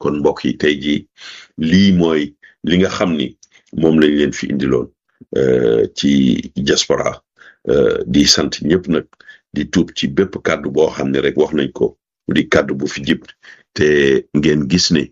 kon mbokk yi tey jii lii mooy li nga xam ni moom lañ leen fi indiloon ci diaspora di sant ñëpp nag di tuub ci bépp kàddu boo xam ne rek wax nañ ko di kàddu bu fi jib te ngeen gis ne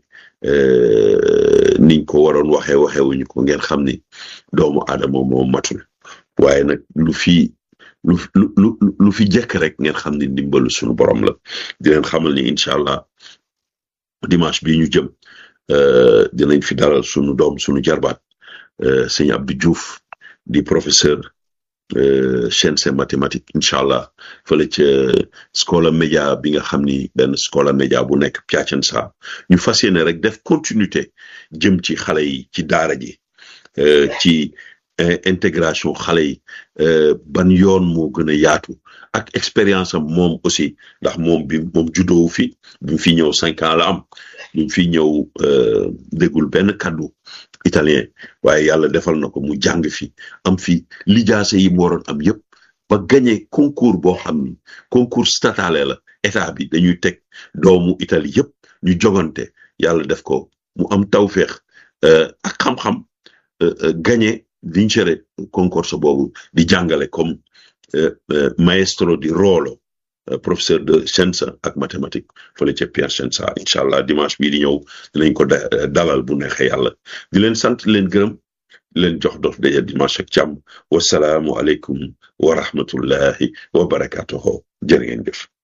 niñ ko waroon waxee waxewuñu ko ngeen xam ni doomu aadama moo matul waaye nag lu fi lu lu lu fi jekk rek ngeen xam ni ndimbalu suñu borom la di leen xamal ni incha allah dimanche bii ñu jëm dinañ fi dalal suñu doom suñu jarbaat sëñ Abdou Diouf di professeur sciences et mathématiques incha allah fële ca scola média bi nga xam ni benn scola média bu nekk Piacenza ñu fas yéene rek def continuité jëm ci xale yi ci daara ji ci intégration xale yi ban yoon moo gën a yaatu ak expérience am moom aussi ndax moom bi moom juddoo fi bi mu fi ñëw cinq ans la am bi mu fi ñëw déggul benn kaddu italien waaye yàlla defal na ko mu jàng fi am fi lijaase yi mu waroon am yëpp ba gagné concours boo xam ni concours statale la état bi dañuy teg doomu Italie yëpp ñu jogante yàlla def ko mu am tawféex ak xam-xam gagné vincere concorso boobu di jàngale comme maestro di ruolo professeur de sciences ak mathématiques fële ca Piacenza incha allah dimanche bii di ñëw dinañ ko dalal bu neexee yàlla di leen sant leen gërëm leen jox dof daje dimanche ak jàmm wasalaamu aleykum wa rahmatullahi wa barakatuhu jërë ngeen jëf